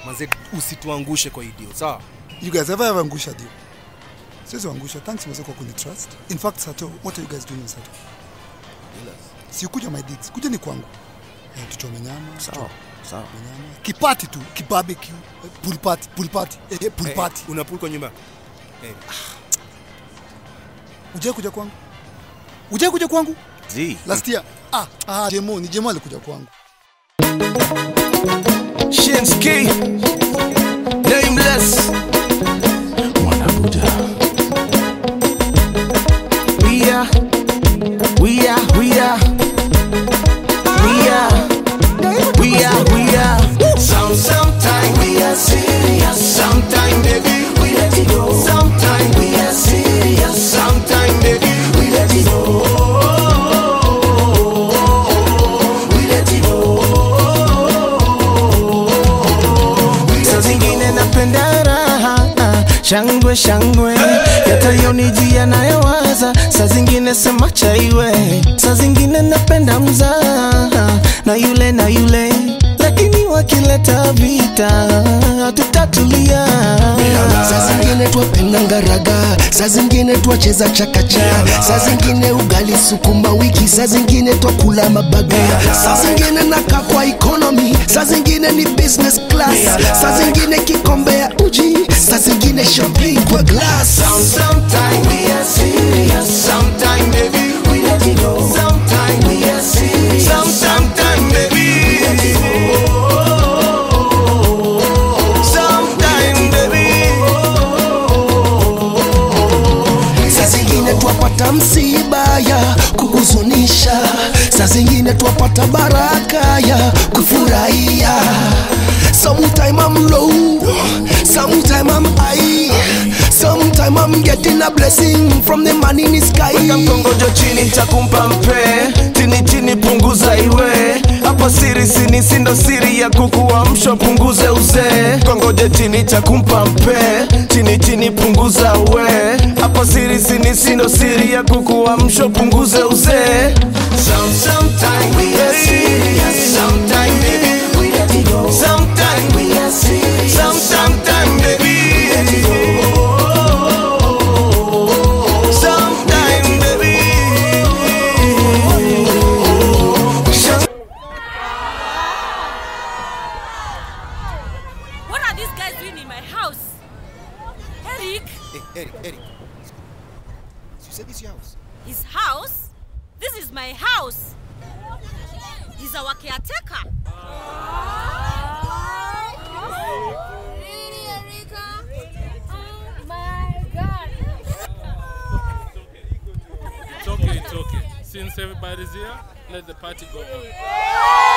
manze usituangushe kwa idio sawa You guys ever ever angusha deal? Siwezi angusha. Thanks mzee kwa kuni trust. In fact, Sato, what are you guys doing in Sato? Si kuja my digs. Kuja ni kwangu. Eh, tuchome nyama. Sawa, sawa. tuchome nyama. Kipati tu, kibarbecue, eh, pool party, pool party. Eh, eh, pool party. una pool kwa nyumba Ujai kuja kwangu? Ujai kuja kwangu? Zi. Last year. Ah, ah, Jemo, ni Jemo alikuja kwangu. Shinski. Nameless. Mwanabuda. We are. We are. We are. We are. We are. We are. Some, sometime we are serious. Sometime, baby, we let it go. Sometime we are serious. Sometime, baby, we let it go. We let it go. Saa zingine napenda raha shangwe shangwe yatayonijia nayowaza saa zingine sema chaiwe saa zingine napenda mzaha na yule na yule lakini wakileta vita tutatulia saa zingine twapenda ngaraga saa zingine twacheza chakacha saa zingine ugali sukuma wiki saa zingine twakula mabaga saa zingine naka kwa economy saa zingine ni business class saa zingine kikombe ya uji saa zingine shopping kwa glass Sometime we are serious, sometime baby we let it go. Sometime we are serious, sometime baby we let it go. Sometime baby. saa zingine twapata msiba ya kuhuzunisha saa zingine twapata baraka ya kufurahia sometime I'm low sometime I'm high sometime I'm getting a blessing from the man in the sky Weka mkongojo chini takumpa mpe chini chini punguza iwe hapa siri sini sindo siri ya kukuamsha punguze uzee kongoje chini takumpa mpe chini chini punguza we hapa siri sini sindo siri ya kukuamsha punguze uzee Some, sometime we are serious, sometime baby we let it go. Sometime we are serious, some, sometime baby we let it go. Sometime baby. What are these guys doing in my house? Eric, hey, Eric, Eric. You said this your house his house? This is my house. He's our caretaker. Really, Erika? Oh my god. It's okay, it's okay. Since everybody's here, let the party go on.